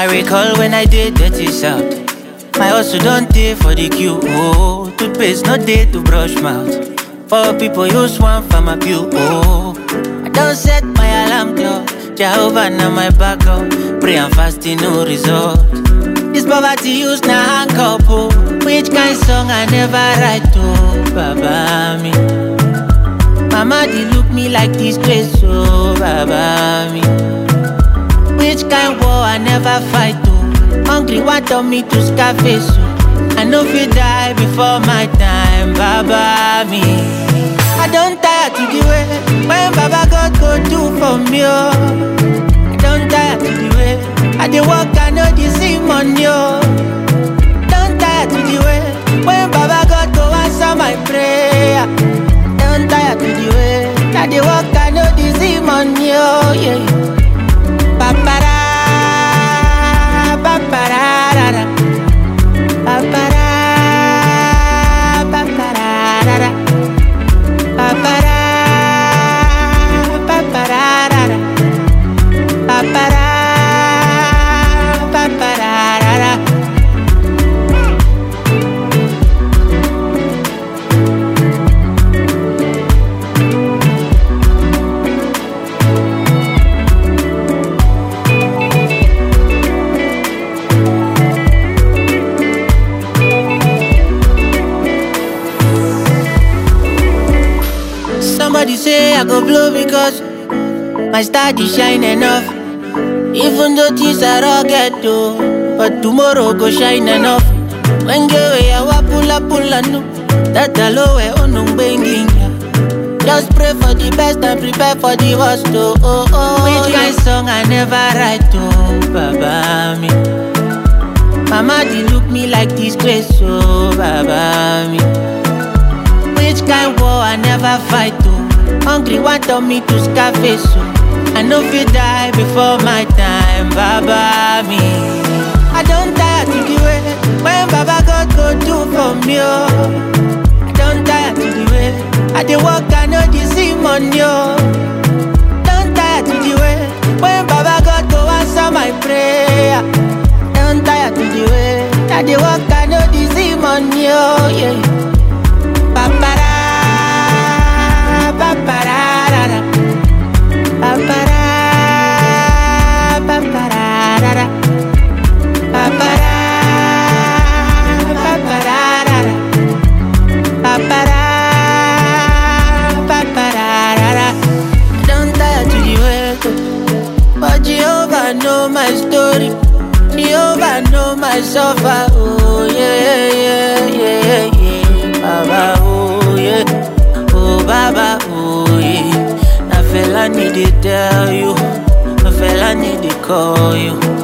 recall when I did dirty south. My hustle don't day for the queue. Oh, toothpaste no day to brush mouth. For people use one for my pew. Oh, I don't set my alarm clock. Jehovah now my backup. Pray and fasting no result. This poverty use na handcuff. Oh, which kind song I never write to Baba me. Mama they look me like disgrace. Oh, Baba me. Which kind war I never fight to. Hungry want on me to scarface. oh. I know if die before my time, Baba me. I don't tire to the way when Baba God go do for me. Oh. I don't tire to the way I dey work, I know the see money. Oh. Don't tire to the way when Baba God go answer my prayer. Don't tire to the way I dey work, I know the see money. Oh, yeah. Papara, paparara, papara, paparara, papara, paparara, papara, paparara. Somebody say I go blow because my star dey shine enough. Even though things are rugged though, but tomorrow go shine enough. When get way I wa pull up pull up no, that alo we onung benginga. Just pray for the best and prepare for the worst oh oh oh. Which kind song I never write to Baba me. Mama dey look me like disgrace oh Baba me. Which kind war I never fight to Hungry want on me to scarface so I know if die before my time Baba me I don't tire to the way When Baba God go do for me oh I don't tire to the way I dey work I know the see money oh Don't tire to the way When Baba God go answer my prayer Don't tire to the way I dey work I know the see money oh yeah Papara, paparara, papara, paparara, papara, paparara, papara, paparara. Don't tire to the way, but Jehovah know my story. Jehovah know my suffer. Oh yeah, yeah, yeah, yeah. Baba, oh yeah. Oh Baba, oh yeah. Na fella need to tell you. Na fella need to call you.